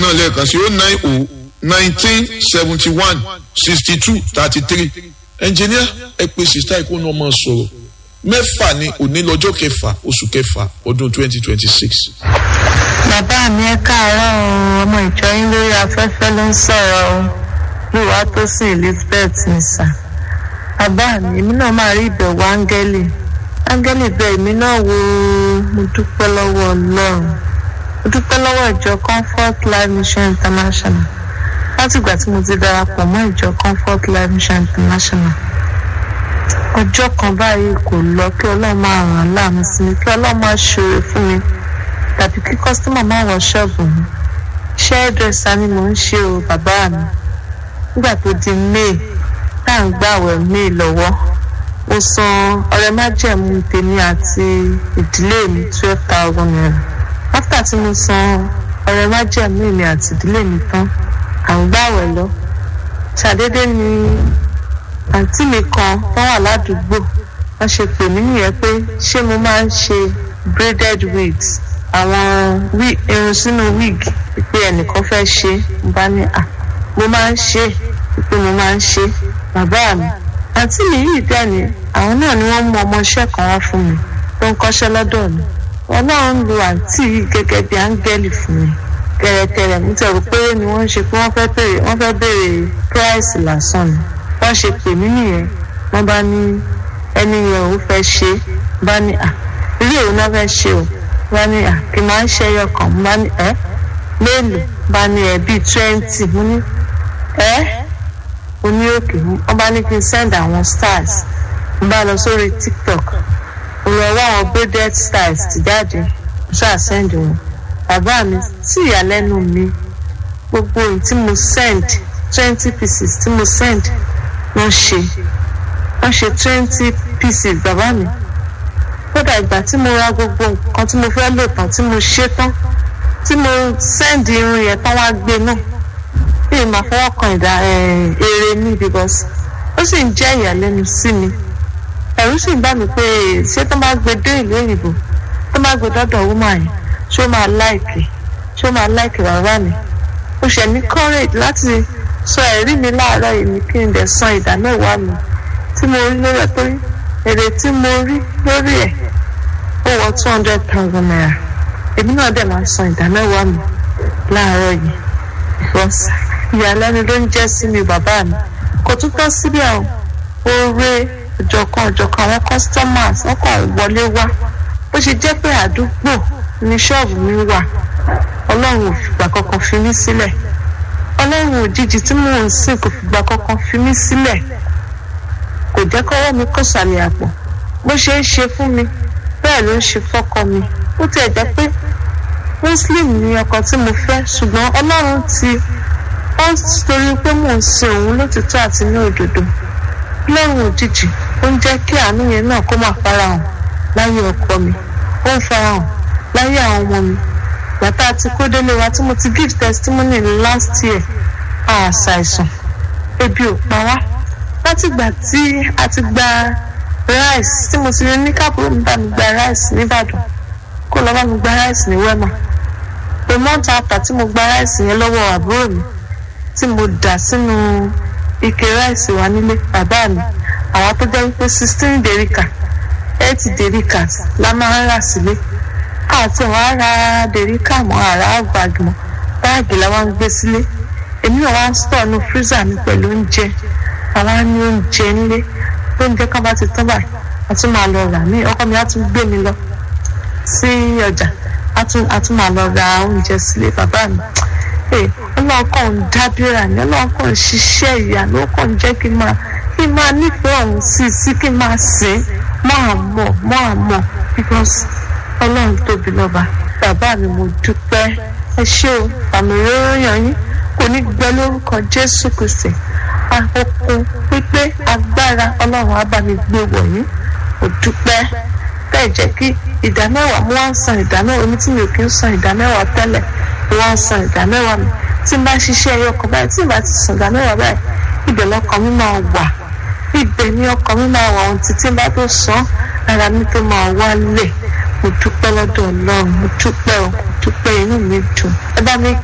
náà lẹ́ẹ̀kan sí ó nine o nineteen seventy one sixty two thirty three ẹnjìníà ẹ pé sista ikú náà máa sọ̀rọ̀ mẹ́fà ní òní lọ́jọ́ kẹfà oṣù kẹfà ọdún twenty twenty six. bàbá mi ẹ káàárọ̀ o ọmọ ìjọ yín lórí afẹ́fẹ́ ló ń sọ̀rọ̀ o lùwà tó sì elizabeth nìsà bàbá mi èmi náà máa rí ìbẹ̀wò áńgẹ́lì áńgẹ́lì bẹ èmi náà wo mo dúpẹ́ lọ́wọ́ ọlọ́run mo dúpẹ́ lọ́wọ́ ìjọ comfort life mission international látìgbà tí mo ti darapọ̀ mọ́ ìjọ comfort life mission international ọjọ́ kan báyìí kò lọ kí ọlọ́run máa ràn án láàmú sí mi kí ọlọ́run máa ṣòro fún mi tàbí kí kọ́sítọ́mà máa wọ ṣọ́ọ̀bù mi iṣẹ́ ẹ̀dẹ̀sà ni mò ń ṣe o bàbá mi nígbà tó di may tá à ń gbàwẹ̀ may lọ́wọ́ mo san ọrẹ májẹ̀mú tèmi àti ìdílé mi twelve thousand naira after tí mo san ọrẹ májẹ̀mú mi àti ìdílé mi tán à ń gbàwẹ̀ lọ ṣàdédé ni àǹtí mi kan tó wà ládùúgbò wọ́n ṣe pè mí nìyẹn pé ṣé mo máa ń ṣe braided wigs àwọn irun sínú wig pé ẹnìkan fẹ́ ṣe mo bá ní à mo máa ń ṣe pé mo máa ń ṣe bàbá mi àǹtí mi yìí dẹ̀ ni àwọn náà ni wọ́n mú ọmọọṣẹ́ kan wá fún mi tó ń kọ́ṣẹ́ lọ́dọ̀ mi wọn náà ń lo àǹtí yìí gẹ́gẹ́ bí áńgẹ́lì fún mi kẹrẹkẹrẹ nítorí pé ni wọ́n ń ṣe pé wọ́n fẹ́ béèrè wọ́n fẹ́ béèrè price lásán ni wọ́n ṣe pè mí nìyẹn wọ́n bá ní ẹni yẹn ò fẹ́ ṣe bá ní à ilé ìwé náà fẹ́ ṣe o bá ní à kí n máa ń ṣe ẹyọ kan bá ní ẹ mélòó bá ní ẹ bíi twenty mo ní ẹ mo ní òkè wọ́n bá ní kí n send àwọn stars mo bá lọ sórí tiktok mo lọ wá àwọn braided styles ti jáde mo ṣáà send wọn bàbá mi sí ìyàlẹ́nu mi gbogbo ohun tí mo send twenty pieces tí mo send wọ́n ṣe wọ́n ṣe twenty pieces bàbá mi kódà ìgbà tí mo ra gbogbo nǹkan tí mo fẹ́ lò tán tí mo ṣe tán tí mo send irun yẹn tán wá gbé náà bí màá fọwọ́ kan ìdá èrè mi because ó sì ń jẹ́ ìyàlẹ́nu sí mi ẹ̀rù sì ń bà mí pé ṣé tó bá gbé dé ìlú òyìnbó tó bá gbé dọ́dọ̀ wúmà yẹn ṣé ó máa láìkì ṣé ó máa láìkì bàbá mi ó ṣẹ̀ ní courage láti sọ ẹ̀rí mi láàárọ̀ yìí ni kí n dẹ̀ san ìdá mẹ́wàá mi tí mo rí lórí ẹ̀ torí èrè tí mo rí lórí ẹ̀ ó wọ two hundred thousand naira èmi náà dẹ̀ máa san ìdá mẹ́wàá mi láàárọ̀ yìí because ìyàlẹ́nu ló ń jẹ́ sí mi bàbá mi kò tún tọ́ síbẹ̀ o oore ọ̀jọ̀kan ọ̀jọ̀kan àwọn customers wọ́n kàn wọlé wá bó ṣe jẹ́ pé àdúgbò ní ṣọ́ọ̀bù mi wà ọlọ́run ò fìgbà kankan fi mí sílẹ̀ ọlọ́run òjijì tí mò ń sìn kò fìgbà kankan fi mí sílẹ̀ kò jẹ́ kọ́wọ́ mi kó sàlẹ̀ àpò bó ṣe ń ṣe fún mi bẹ́ẹ̀ ló ń ṣe fọ́kọ mi ó tiẹ̀ jẹ́ pé muslim ni ọkọ tí mo fẹ́ ṣùgbọ́n ọlọ́run ti ó torí pé mò ń sin òun lótìtọ́ àti ní òdodo ọlọ́run òjijì ó ń jẹ́ kí àánú yẹn náà kó máa farahàn láyé ọkọ mi ó ń farahàn láyé àwọn ọmọ mi bàtà àti kódélé wa tí mo ti give testimony last year a ṣàìsàn ebi ò pa wá látìgbà tí a ti gba rice tí mo ti rí ní káàbùrò mi bá mi gba rice nìbàdàn kó lọ bá mi gba rice ní wema a month after tí mo gba rice yẹn lọ́wọ́ àbúrò mi tí mo dà sínú ike rice wa nílé bàbá mi àwọn tó jẹ́ wípé sixteen derica eight derica la máa ń rà sílé àti àwọn ará dèríkà mọ àrà báàgì mọ báàgì làwọn ń gbé sílé èmi náà wá ń stọ̀ ní freezer mi pẹ̀lú oúnjẹ àwa ní oúnjẹ nílé oúnjẹ kan bá ti tán báyìí a tún máa lọ rà mí ọkọ mi á tún gbé mi lọ sí ọjà a tún máa lọ ra oúnjẹ sílé bàbá mi ọlọ́run kàn ń dábìrà ní ọlọ́run kàn ń ṣiṣẹ́ ìyanu ó kàn ń jẹ́ kí n máa kí n máa nífẹ̀ẹ́ ọ̀hún sí sí kí n máa sìn máa mọ̀ máa mọ̀ because ọlọ́run tóbi lọ́ba bàbá mi mo dúpẹ́ ẹ ṣé o àmì ròyìn yín kò ní gbẹ lórúkọ jésù kristi àkókò pípé agbára ọlọ́run á bá mi gbé wọ̀nyí mo dúpẹ́ bẹ́ẹ̀ jẹ́ kí ìdá mẹ́wàá mo wá ń san ìdá mẹ́wàá omi tí mi ò kí ń san ìdá mẹ́wàá tẹ́lẹ̀ mo wá ń san ìdá mẹ́wàá mi tí n bá ṣiṣẹ́ ẹyọ kan báyìí tí n bá ti san ìdá mẹ́wàá báyìí ibẹ̀ lọ́kàn mi máa wà ibẹ̀ ni ọkàn mi máa wà ohun títí bá tó san ara mi tó máa wálẹ̀ mo dúpẹ́ lọ́dọ̀ ọlọ́run mo dúpẹ́ o mo dúpẹ́ inú mi dùn ẹ bá mi